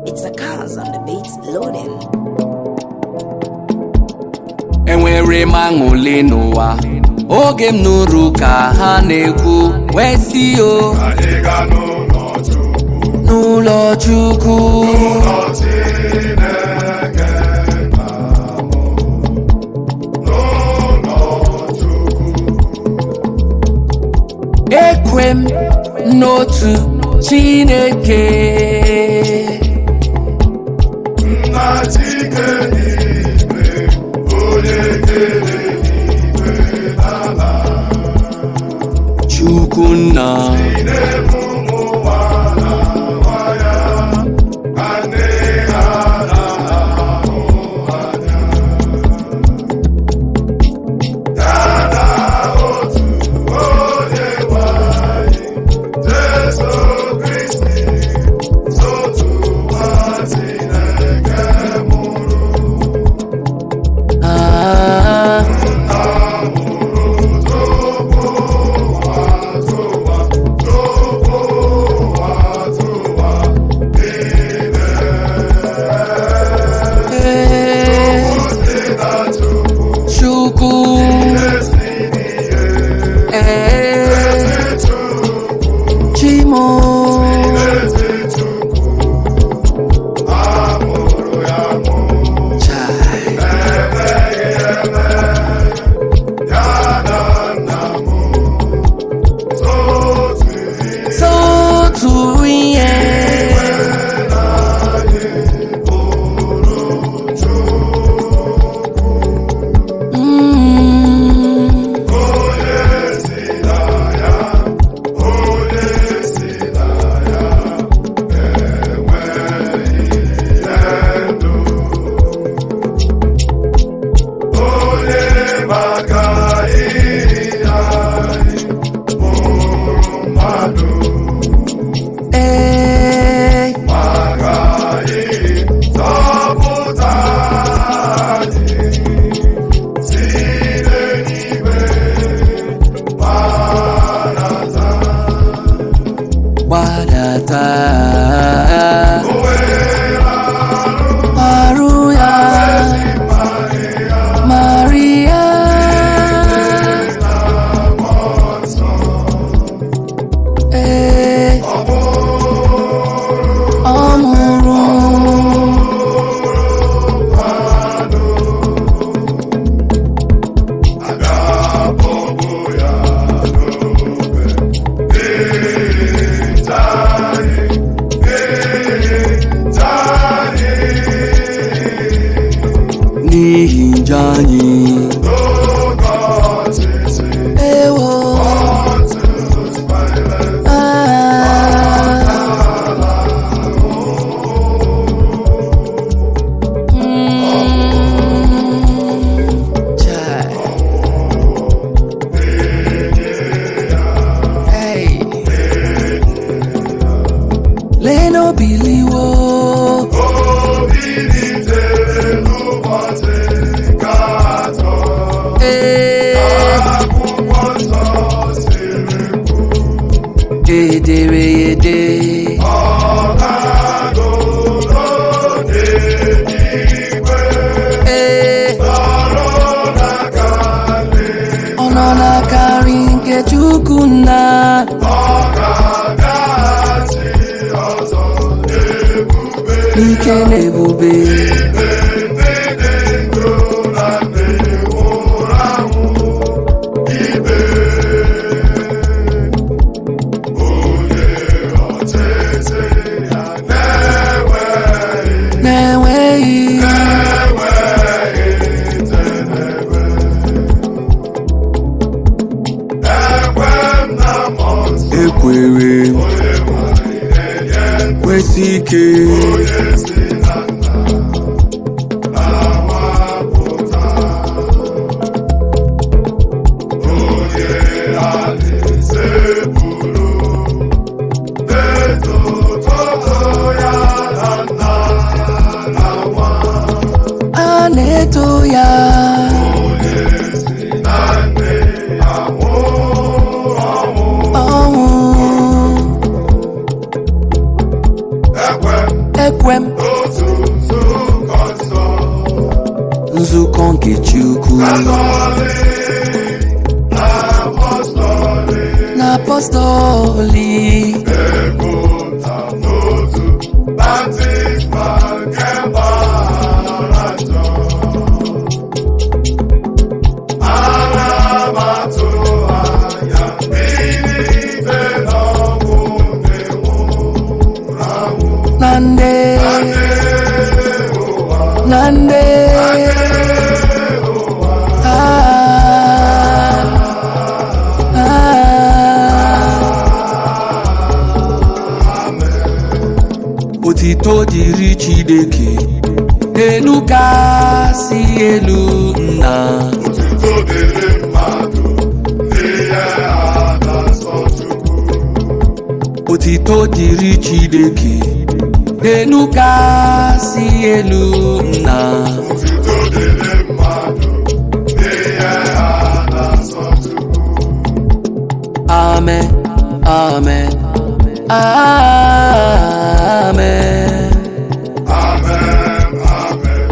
It's a cars on the beats loading. enwere m aṅụle n'ụwa oge m nụrụ ka ha na-ekwu wee si o Anyị ga n'ụlọ Chukwu, n'ụlọ chukwu ụlọ Chineke nna m, n'ụlọ Chukwu, ekwe m n'otu chineke nna Chike n'igwe, onye kere igwe n'ala, chukwu nna na-ebu ụmụ ụwa na nwa ya, ka nne ha na-ahụ anya. Ya na otu onye nwe anyị, Jesu Kristi, otu nwa Chineke mụrụ. ah, eh, chukwu eh, chimo Chai. Sotu ihe Mm. maka ihe anyị mụrụ mmadụ Eh, maka ịzọpụta anyị site n'igwe gbanata gbadata arụ ya Maria ee ọ mụrụ ga-abọbụ ya n'obe ịta anyị ịta anyị n'ihi njọ anyị n'oge ọchịchị ewo ah. Mm. Chai. Hey. Leno biliwo Bilitere n'ụbọchị nke atọ, Eh, akwụkwọ nsọ siri edere ede ọ ga-agụ n'eluigwe Eh, nọrọ n'aka nri, ọ nọ n'aka nri nke Chukwu nna ọ ga-abịaghachi ọzọ n'ebube n'ike na ebube ikpe ndị dị ndụ na ndị nwụrụ anwụ ikpe onye ọchịchị ya na-enweghị na-enweghị enweghị njedebe ekwe m na mmụọ nsọ ekwere onye nwanyị na-enye kwesị ike onye si na nna na-awapụta onye alaeze buru na-etototo ya na nna na nwa a na-eto ya onye si na nne ya nwụọ ọnwụ ọnwụ ekwe m n'otu nzukọ nsọ nzukọ nke chukwu katọlik na apọstọlik na apọstọli epụta n'otu baptizma nke mgbaghara njọ ana m atụ anya bilite n'ọnwụ na-enwụrụ anwụ na nde na nde Ah, ah. otito dịrị chineke elu kasị elu nna Otuto dịrị mmadụ n'ihe a na-asọ Chukwu otito dịrị chineke elu kasị elu nna Otuto dịrị mmadụ n'ihe a na-asọ Chukwu amen amen amen Amen, amen,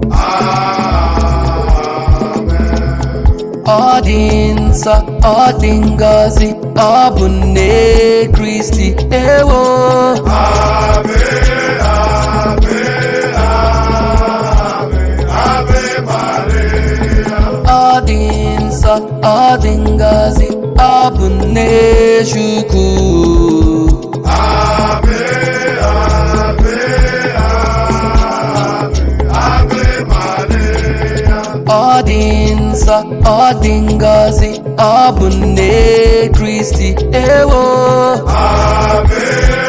amen. ọ dị nsọ ọ dị ngọzi ọ bụ nne kristi ewo Ave, ave, ave, ave Maria. ọ dị nsọ ọ dị ngọzi ọ bụ nne chukwu Ave, ave, ave, ave Maria. ọ dị nsọ ọ dị ngọzi ọ bụ nne kristi ewo Ave,